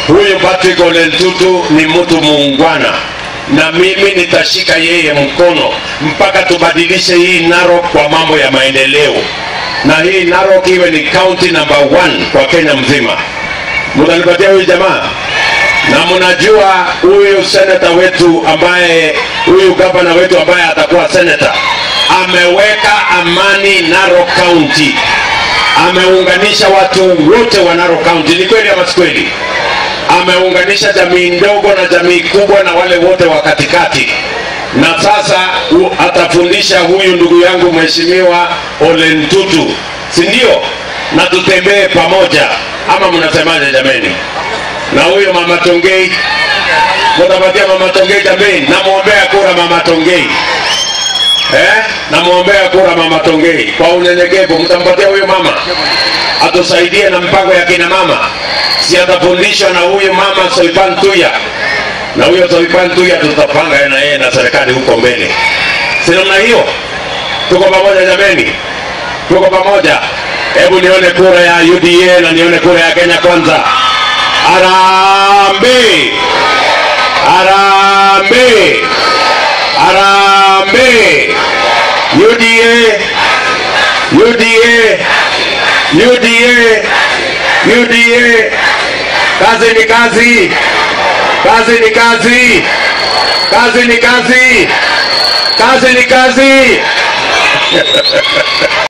Huyu Patrick Ole Ntutu ni mtu muungwana, na mimi nitashika yeye mkono mpaka tubadilishe hii Narok kwa mambo ya maendeleo, na hii Narok iwe ni county number one kwa Kenya mzima. Mtanipatia huyu jamaa na mnajua huyu seneta wetu ambaye huyu gavana wetu ambaye atakuwa seneta ameweka amani Narok County, ameunganisha watu wote wa Narok County. Ni kweli ama si kweli? Ameunganisha jamii ndogo na jamii kubwa na wale wote wa katikati, na sasa u, atafundisha huyu ndugu yangu mheshimiwa Ole Ntutu, si ndio? Na tutembee pamoja, ama mnasemaje jameni? na huyo mama Tongei, mtapatia mama Tongei jameni, namwombea kura mama Tongei eh? namwombea kura mama Tongei kwa unyenyekevu, mtampatia huyo mama atusaidie na mpango ya kina mama, si atafundishwa na huyu mama Soipan Tuya, na huyo Soipan Tuya tutapanga na yeye na serikali huko mbele, si namna hiyo? Tuko pamoja jameni, tuko pamoja. Hebu nione kura ya UDA na nione kura ya Kenya Kwanza. Arambe! Arambe! Arambe! UDA! UDA! UDA! UDA! Kazi ni kazi! Kazi ni kazi! Kazi ni kazi! Kazi ni kazi!